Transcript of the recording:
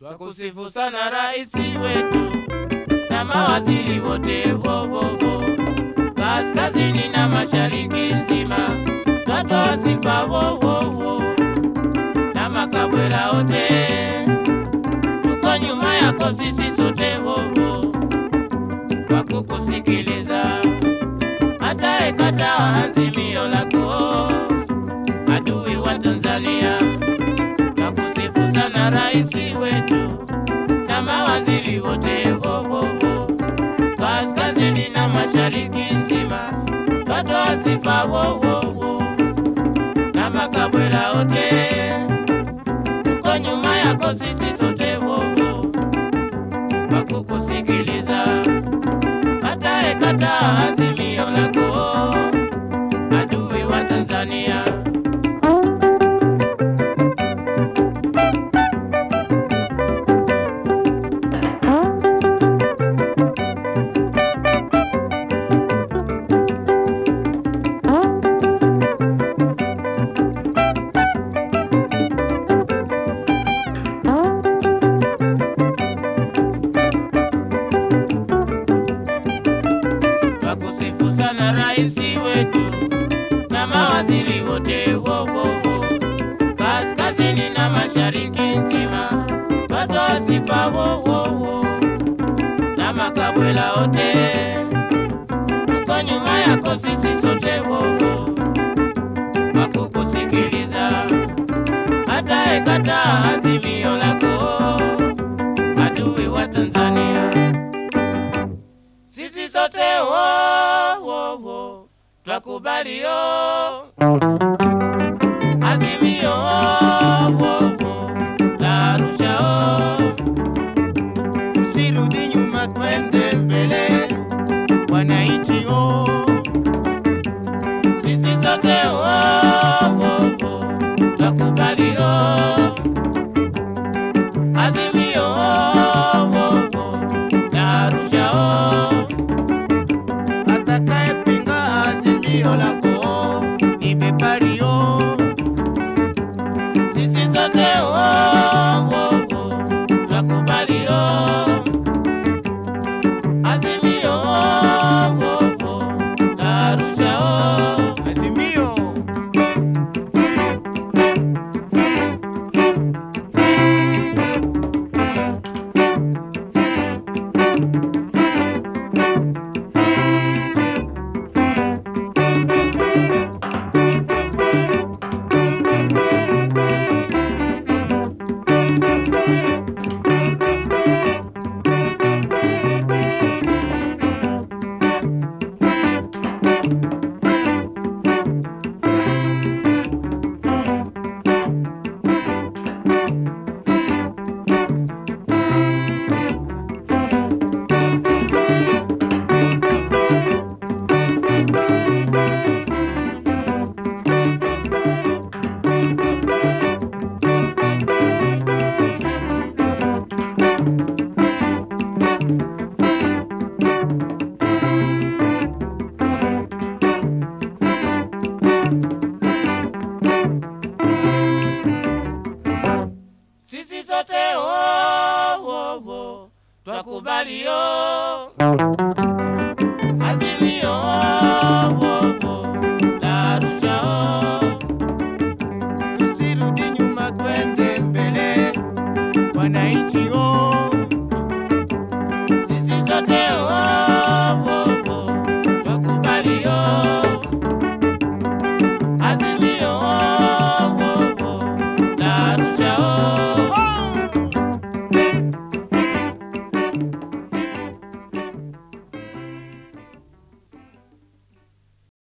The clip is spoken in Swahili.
Twakusifu sana rais wetu na mawaziri wote vovovo, kaskazini na mashariki nzima, twatoa sifa vovovo na makabwela wote, tuko nyuma yako sisi sote vovo, kwa kukusikiliza hata ekataa azimio lako, adui wa Tanzania Nakusifu sana rais wetu na mawaziri wote vovovo, kaskazini na mashariki nzima, twatoa sifa vovovo na makabwela wote, tuko nyuma yako sisi sote vovo, kwa kukusikiliza hata ekataa azimio lako, adui wa Tanzania. Twakusifu sana rais wetu na mawaziri wote vovovo, kaskazini na mashariki nzima, twatoa sifa vovovo na makabwela wote, tuko nyuma yako sisi sote vovo, kwa kukusikiliza hata ekataa azimio lako, adui wa Tanzania sisi sote wo, wo, wo, twakubali yo azimio wo, wo, la Arusha o, Usirudi nyuma, twende mbele, wananchi o, sisi sote wo, wo, wo, twakubali yo azimio wo, wo, la Arusha o. atakayepinga azimio lako ni bepari o, sisi sote wo, wo, wo, twakubali yo azimio wo, wo, la Arusha o. azimio sisi sote wo, wo, wo, twakubali yo azimio wo, wo, la Arusha o. usirudi nyuma, twende mbele, wananchi o,